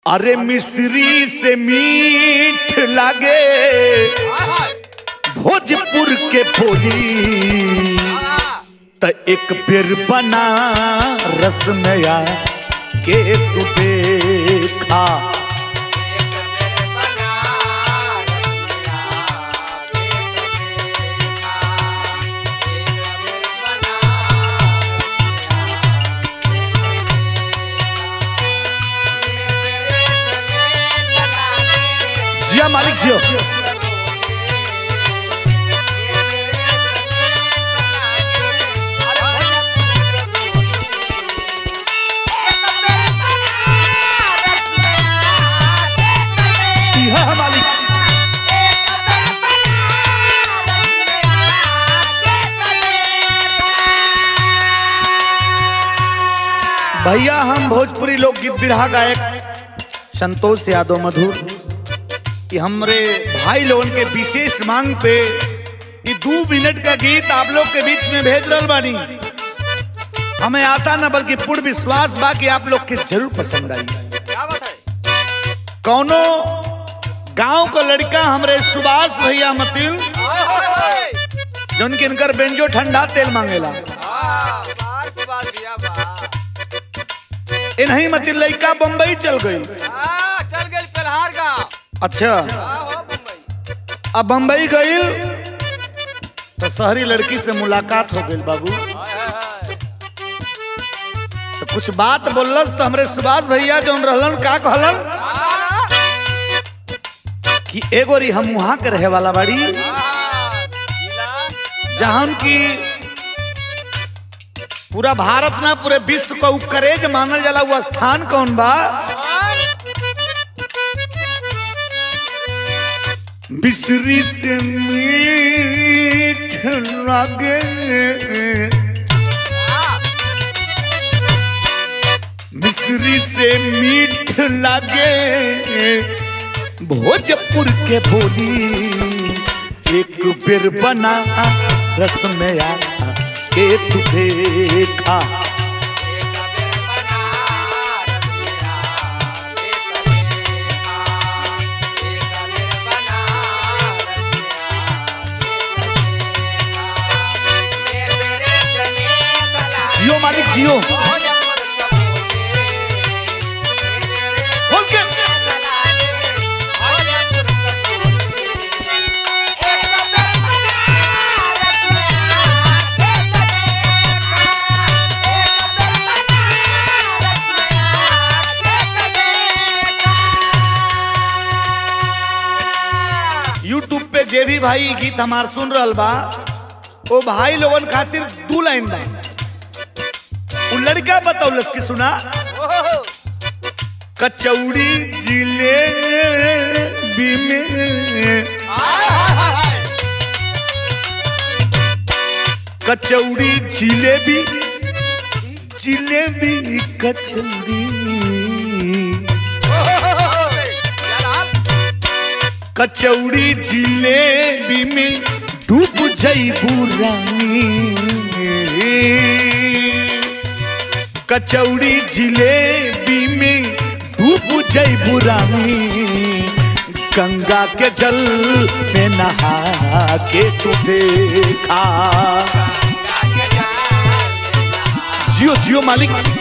अरे मिश्री से मीठ लागे भोजपुर के बोली त एक बेर बना रसमया के तू देखा जिया मालिक जियो इहा है मालिक भैया हम भोजपुरी लोकगीत बिरहा गायक संतोष यादव मधुर कि हमरे भाई लोगन के विशेष मांग पे ये दो मिनट का गीत आप लोग के बीच में भेज रहल बानी हमें आशा न बल्कि पूर्ण विश्वास बा कि आप लोग के जरूर पसंद आई क्या बात है कौनो गांव का लड़का हमरे सुभाष भैया मतिल जौन के इनकर बेंजो ठंडा तेल मांगेला हाँ, बार की बात दिया बा इन्हीं मतिल लड़का बम्बई चल गई हाँ, चल गई कलहार गाँव अच्छा हाँ, हो मुंबई अब बम्बई गई तो शहरी लड़की से मुलाकात हो गई बाबू हाय, हाय, हाय। तो कुछ बात बोलस तो हमरे सुभाष भैया जौन रहलन का कहलन हाँ, कि एगो री हम वहां के रहे वाला बाड़ी हाँ, जिला, जहां की पूरा भारत ना पूरे विश्व का उ करेज मानल जाला वो स्थान कौन बा और बिसरी से मीठ लागे हाँ, मिश्री से मीठ लागे भोजपुर के बोली एक बेर बना रस में आ के तू देखा जियो मालिक जियो बोल के यूट्यूब पे जे भी भाई ई गीत हमार सुन रहल बा ओ भाई लोगन खातिर दू लाइन बा उ लड़का बतौलस कि सुना कचौड़ी जिलेबी में कचौड़ी जिलेबी जिलेबी कचौड़ी कचौड़ी जिलेबी में डूब जईबू रानी कचौड़ी जिलेबी में डूब जईबू रानी गंगा के जल में नहा के तू देखा जियो जियो मालिक